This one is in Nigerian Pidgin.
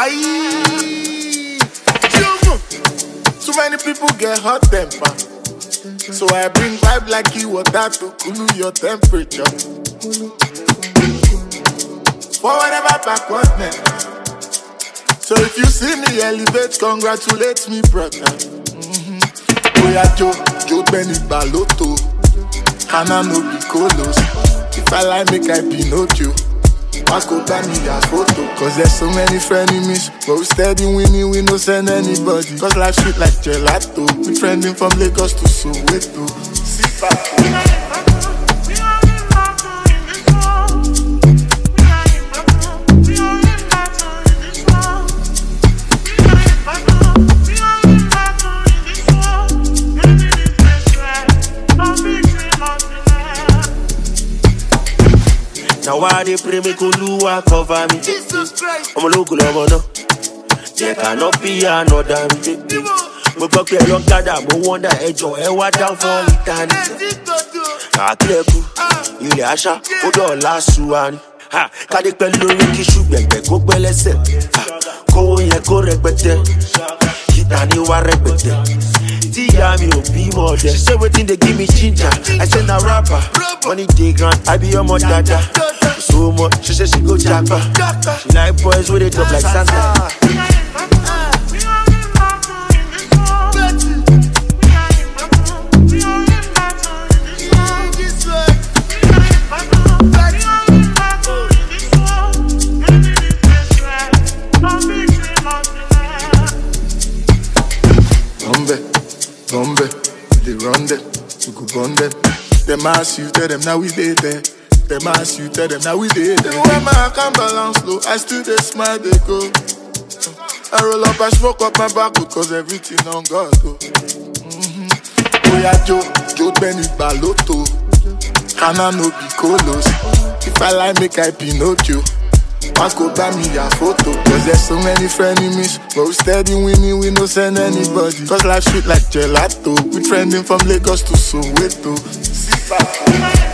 Aye. Jumbo. Too many people get hot temper. So I bring vibe like you water to cool your temperature. Forward ever backward never. So if you see me elevate, congratulate me, brother. Mm-hmm. Oya Joe, Joe Benny Baloto. Hana no be colos. If I like, make I Pinocchio. Marco buy me a photo. Cause there's so many frenemies. But we steady winning, we no send anybody. Cause life sweet like gelato. We trending from Lagos to Soweto. Sit back. Now why they pray me Oluwa cover me? Jesus Christ. ọmọ ológun lọmọ náà jẹ kàná bí ànọdà mi. mo gbọ́ pé ẹ̀rọ ń gádà mo wọ́ndà ẹjọ́ ẹ wá dá fún ìtàn. àkílẹ̀kù ilẹ̀ àṣà ó dọ̀ọ̀la ṣùwárí. kádé pẹ́ lórí kí ṣùgbẹ̀gbẹ̀ kó pẹ́ lẹ́sẹ̀. Ha, kówó yẹn kó rẹpẹtẹ kíta ní wá rẹpẹtẹ. tí ìyá mi ò bímọ ọdẹ. she say wetin dey give me ginger i say na rapper money dey ground i be ọmọ dada. so much she say she go japa. she like boys wey dey drop like santa. Bombe, bombe, they run them, we go burn them. Them ask you, tell them now we dey there. Them ask you, tell them now we dey there. When my account balance low, I still dey smile, they go. I roll up, I smoke up my back because everything on God. Oh. Mm-hmm. Oya Joe, Joe Benny Baloto. Hana no be colos. If I like, make I Pinocchio. Marco buy me a photo Cause there's so many frenemies But we steady winning, we no send anybody Cause life sweet like gelato We trending from Lagos to Soweto Sit back